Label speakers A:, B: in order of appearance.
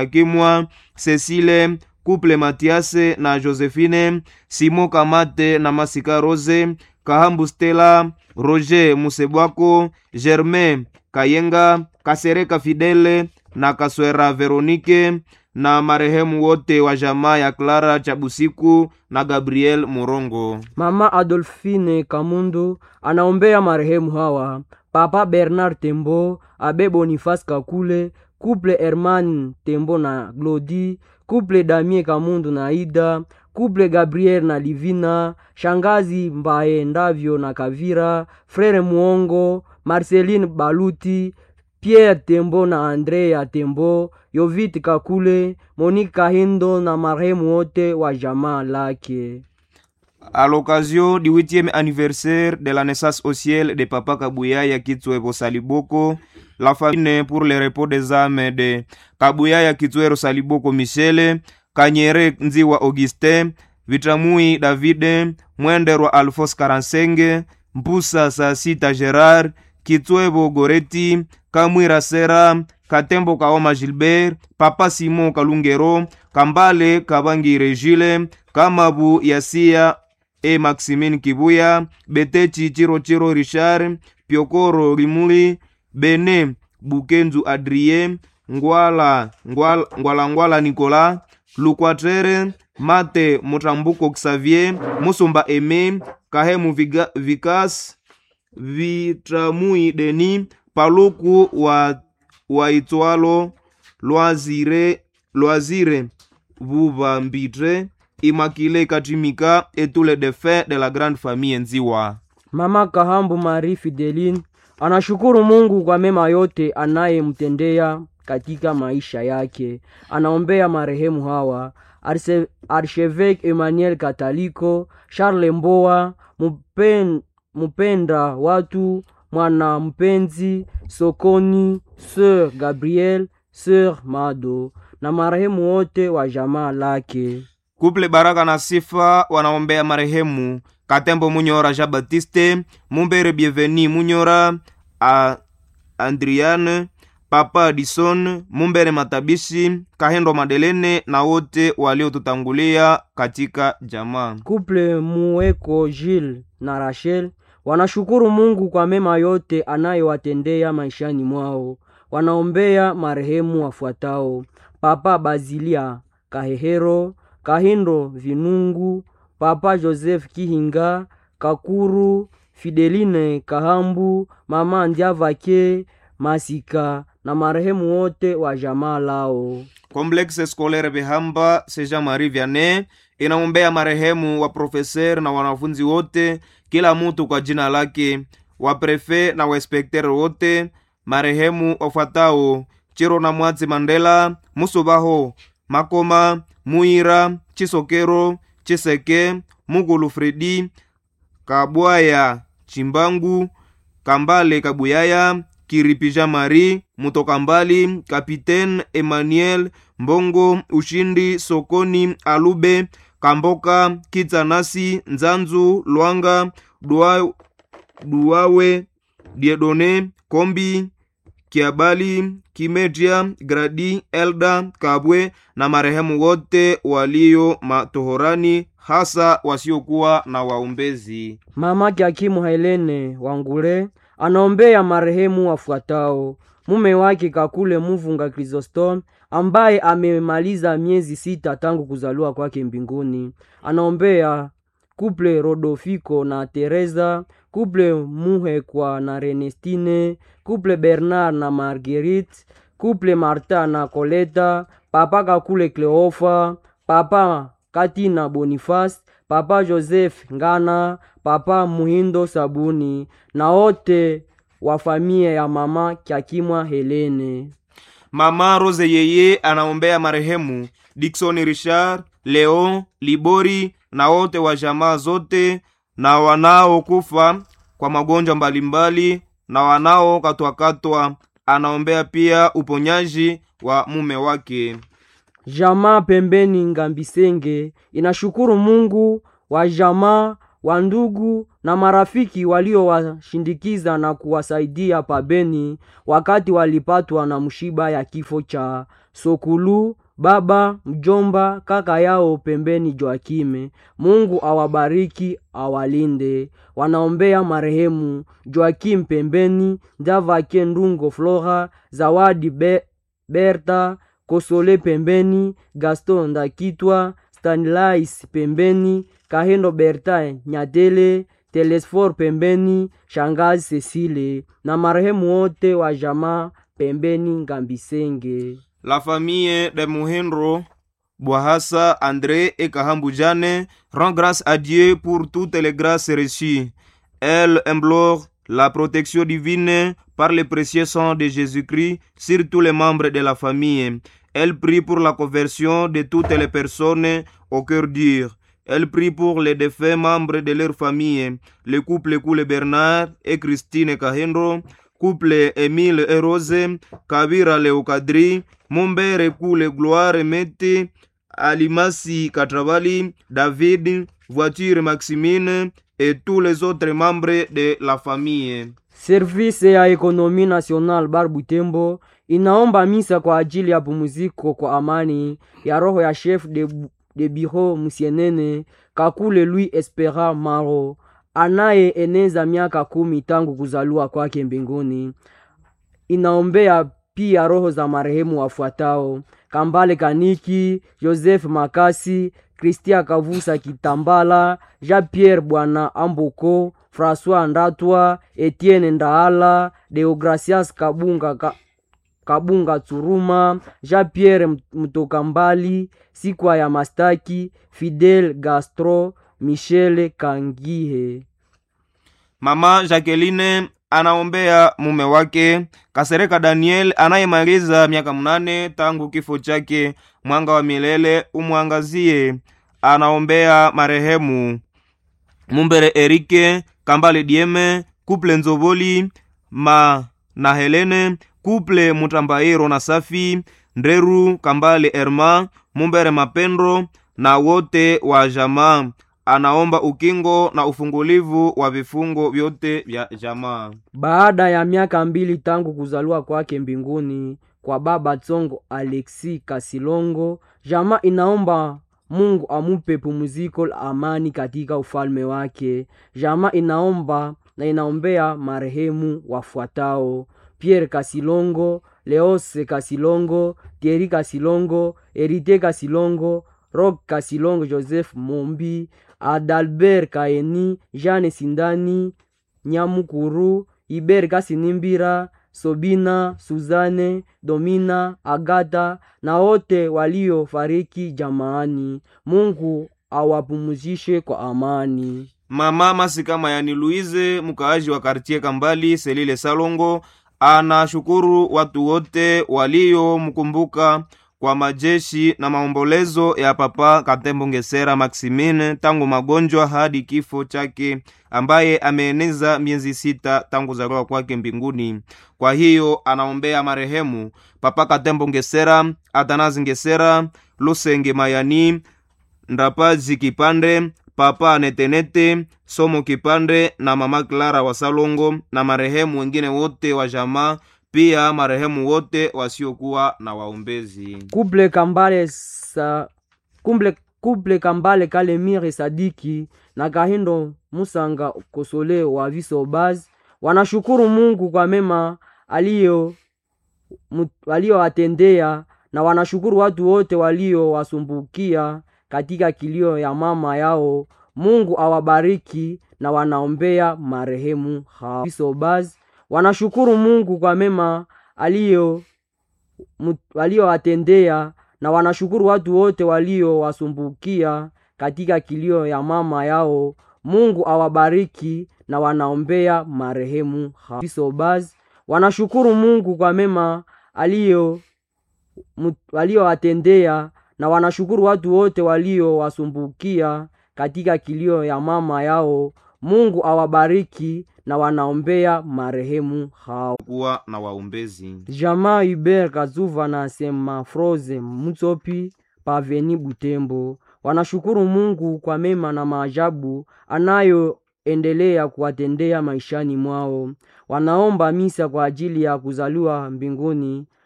A: Akimwa Cecile Couple Matiase na Josephine Simo Kamate na Masika Rose Kahambu Stella Roger Musebwako Germain Kayenga Kasereka Fidele na Kaswera Veronike na marehemu wote wa jamaa ya Clara Chabusiku na Gabriel Morongo.
B: Mama Adolfine Kamundu anaombea marehemu hawa: Papa Bernard Tembo, Abe Boniface Kakule, Couple Herman Tembo na Glodi, Couple Damie Kamundu na Ida, Couple Gabriel na Livina, Shangazi Mbaye Ndavyo na Kavira, Frere Muongo, Marceline Baluti, Pierre Tembo na Andrea Tembo, Yovit Kakule, Monique Kahindo na marehemu wote wa jamaa lake.
A: À l'occasion du huitième anniversaire de la naissance au ciel de Papa Kabuyaya Kitwebo Saliboko, la famille pour le repos des âmes de Kabuyaya Kitwero Saliboko Michele, Kanyere Nziwa Augustin, Vitamui Davide, Mwenderwa Alphonse Karansenge, Mpusa Sasita Gerard, Kitwebo Goreti, Kamwira Sera, Katembo Kaoma Gilbert, Papa Simon Kalungero, Kambale Kabangire Gile, Kamabu Yasia e Maximine Kibuya, Betechi Chirochiro Richard, Piokoro Rimuli, Bene Bukenzu Adrien, Ngwala Ngwala Ngwala, Ngwala Nicolas, Lukwatere, Mate Mutambuko Xavier, Musumba Eme, Kahemu Viga, Vikas, Vitramui Deni, Paluku wa waitwalo Lwazire Lwazire Vuvambitre, Immaculée Katimika et tous les défunts de la grande famille Nziwa.
B: Mama Kahambu Marie Fideline anashukuru Mungu kwa mema yote anayemtendea katika maisha yake. Anaombea marehemu hawa Arse- Archevêque Emmanuel Kataliko, Charles Mboa, Mupen, Mupenda watu, mwana mpenzi Sokoni, Sœur Gabriel, Sœur Mado na marehemu wote wa jamaa lake.
A: Kuple Baraka na Sifa wanaombea marehemu Katembo Munyora Jean Baptiste, Mumbere Bienveni Munyora, a Andriane, Papa Dison, Mumbere Matabishi, Kahendo Madelene na wote waliotutangulia katika jamaa.
B: Couple Mueko Gilles na Rachel wanashukuru Mungu kwa mema yote anayowatendea maishani mwao. Wanaombea marehemu wafuatao: Papa Bazilia Kahehero, Kahindo Vinungu, Papa Joseph Kihinga, Kakuru Fideline Kahambu, Mama Ndiavake Masika na marehemu wote wa jamaa lao.
A: Complexe Scolaire Behamba Seja Marie Vianney inaombea marehemu wa profeser na wanafunzi wote, kila mtu kwa jina lake, wa prefe na wainspekter wote, marehemu wafuatao: Chiro na Mwatsi Mandela, Musubaho Makoma, Muira Chisokero, Chiseke, Mugulu Fredi, Kabwaya Chimbangu, Kambale Kabuyaya, Kiripija Mari, Mutoka Mbali, Kapitaine Emmanuel Mbongo, Ushindi Sokoni, Alube Kamboka, Kitsanasi, Nzanzu, Lwanga, Dua, Duawe, Diedone, Kombi, Kiabali, Kimedia, Gradi, Elda, Kabwe na marehemu wote walio matohorani, hasa wasiokuwa na waombezi.
B: Mamake Hakimu Helene Wangule anaombea marehemu wafuatao: mume wake Kakule Muvunga Chrysostom ambaye amemaliza miezi sita tangu kuzaliwa kwake mbinguni. Anaombea kuple Rodofiko na Teresa, kuple Muhekwa na Renestine, kuple Bernard na Marguerite, kuple Marta na Koleta, papa Kakule Cleofa, papa Katina Boniface, papa Joseph Ngana, papa Muhindo Sabuni na wote wa familia ya mama Kyakimwa Helene.
A: Mama Rose yeye anaombea marehemu Dickson Richard, Leon Libori na wote wa jamaa zote na wanaokufa kwa magonjwa mbalimbali na wanaokatwakatwa. Anaombea pia uponyaji wa mume wake.
B: Jamaa pembeni Ngambisenge inashukuru Mungu wa jamaa wa ndugu na marafiki waliowashindikiza na kuwasaidia pabeni wakati walipatwa na mshiba ya kifo cha Sokulu, baba, mjomba, kaka yao pembeni Joakime. Mungu awabariki, awalinde. Wanaombea marehemu Joakim pembeni, Ndavake Ndungo Flora, Zawadi Be Berta, Kosole pembeni, Gaston Ndakitwa, Stanlais pembeni, Kahendo Berta Nyatele, Telesfor pembeni, Shangazi Cecile na marehemu wote wa jamaa pembeni Ngambisenge.
A: La famille de Muhendro, Boahassa, André et Kahambu Jane rend grâce à Dieu pour toutes les grâces reçues. Elle implore la protection divine par le précieux sang de Jésus-Christ sur tous les membres de la famille. Elle prie pour la conversion de toutes les personnes au cœur dur. Elle prie pour les défunts membres de leur famille, le couple Koule Bernard et Christine Kahendro, couple Émile et Rose, Kabira Leokadri, Mombere Koule Gloire Mete, Alimasi Katravali, David, Voiture Maximine et tous les autres membres de la famille.
B: Service ya Ekonomi National Bar Butembo inaomba misa kwa ajili ya pumziko kwa amani ya roho ya chef de, de bureau Musienene Kakule Louis Espera Maro anayeeneza miaka kumi tangu kuzaliwa kwake mbinguni. Inaombea pia roho za marehemu wafuatao: Kambale Kaniki, Joseph Makasi, Kristia Kavusa Kitambala, Jean-Pierre Bwana Amboko, François Ndatwa, Etienne Ndaala, Deogracias Kabunga ka, Kabunga Tsuruma, Jean-Pierre Mtokambali, Sikwa ya Mastaki, Fidel Gastro, Michele Kangihe.
A: Mama Jacqueline anaombea mume wake Kasereka Daniel anayemaliza miaka mnane tangu kifo chake. Mwanga wa milele umwangazie. Anaombea marehemu Mumbere Erike Kambale Dieme, Kuple Nzoboli ma na Helene, Kuple Mutambairo na Safi Ndreru Kambale Erma, Mumbere Mapendro na wote wa jamaa anaomba ukingo na ufungulivu wa vifungo vyote vya jamaa.
B: Baada ya miaka mbili tangu kuzaliwa kwake mbinguni kwa baba Tsongo Alexi Kasilongo, jamaa inaomba Mungu amupe pumziko la amani katika ufalme wake. Jamaa inaomba na inaombea marehemu wafuatao: Pierre Kasilongo, Leose Kasilongo, Thierry Kasilongo, Erite Kasilongo, Rock Kasilongo, Joseph Mombi, Adalbert Kaeni, Jeanne Sindani, Nyamukuru, Iber Kasinimbira, Sobina, Suzane, Domina, Agata na wote waliofariki jamaani. Mungu awapumzishe kwa amani.
A: Mama Masika Mayani Louise, mkaaji wa kartie Kambali Selile Salongo, anashukuru watu wote waliomkumbuka kwa majeshi na maombolezo ya Papa Katembo Ngesera Maximine tangu magonjwa hadi kifo chake, ambaye ameeneza miezi sita tangu zaliwa kwake mbinguni. Kwa hiyo anaombea marehemu Papa Katembo Ngesera, Atanazi Ngesera, Lusenge Mayani, Ndapazi Kipande, Papa Netenete, Somo Kipande na Mama Clara wa Salongo na marehemu wengine wote wa jamaa pia marehemu wote wasiokuwa na waombezi.
B: Kuble Kambale sa kumble kuble Kambale Kalemire Sadiki na Kahindo Musanga Kosole wa Visobaz wanashukuru Mungu kwa mema aliyo waliowatendea na wanashukuru watu wote waliowasumbukia katika kilio ya mama yao. Mungu awabariki na wanaombea marehemu hao. Visobaz wanashukuru Mungu kwa mema aliyo waliowatendea na wanashukuru watu wote waliowasumbukia katika kilio ya mama yao. Mungu awabariki na wanaombea marehemu hao. Visobaz wanashukuru Mungu kwa mema aliyo waliowatendea na wanashukuru watu wote waliowasumbukia katika kilio ya mama yao. Mungu awabariki na wanaombea marehemu hao.
A: kuwa na waombezi.
B: Jamaa Hubert Kazuva na Sema Froze Mutsopi Paveni Butembo wanashukuru Mungu kwa mema na maajabu anayoendelea kuwatendea maishani mwao. Wanaomba misa kwa ajili ya kuzaliwa mbinguni